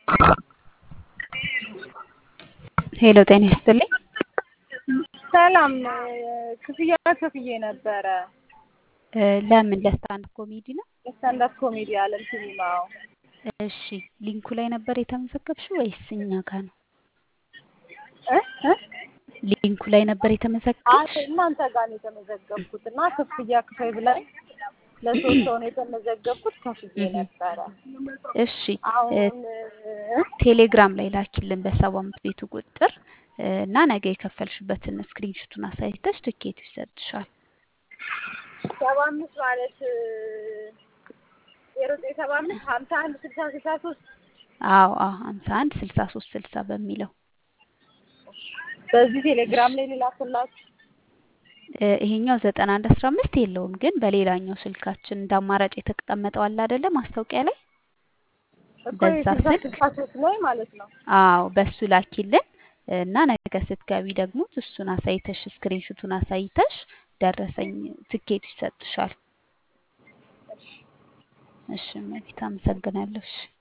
ሄሎ ጤና ይስጥልኝ። ሰላም ክፍያ ከፍዬ ነበረ። እ ለምን ለስታንድ ኮሜዲ ነው? የስታንዳፕ ኮሜዲ አለም ሲኒማው እሺ ሊንኩ ላይ ነበር የተመዘገብሽው ወይስ እኛ ጋር ነው? እ እ ሊንኩ ላይ ነበር አይ የተመዘገብሽ? እናንተ ጋር ነው የተመዘገብኩት እና ክፍያ ክፈይ ብላኝ ለሶስት ሰው ነው የተመዘገብኩት ከፍዬ ነበረ። እሺ እ አሁን እ ቴሌግራም ላይ ላኪልን በሰባ አምስት ቤቱ ቁጥር እ እና ነገ የከፈልሽበትን ስክሪንሹቱን አሳይተሽ ትኬቱ ይሰጥሻል። ሰባ አምስት ማለት ዜሮ ዘጠኝ ሰባ አምስት ሀምሳ አንድ ስልሳ ስልሳ ሶስት አዎ አዎ ሀምሳ አንድ ስልሳ ሶስት ስልሳ በሚለው በዚህ ቴሌግራም ላይ ሌላክላችሁ። እ ይሄኛው ዘጠና አንድ አስራ አምስት የለውም ግን በሌላኛው ስልካችን እንደ አማራጭ የተቀመጠው አለ አይደለ ማስታወቂያ ላይ እኮ በዛ የስልሳ ስልክ ስልሳ ሶስት ላይ ማለት ነው። አዎ በሱ ላኪልን እና ነገ ስትገቢ ደግሞ እሱን አሳይተሽ ስክሪንሹቱን አሳይተሽ ደረሰኝ ትኬቱ ይሰጥሻል። እሺ እመቤት አመሰግናለሁ። እሺ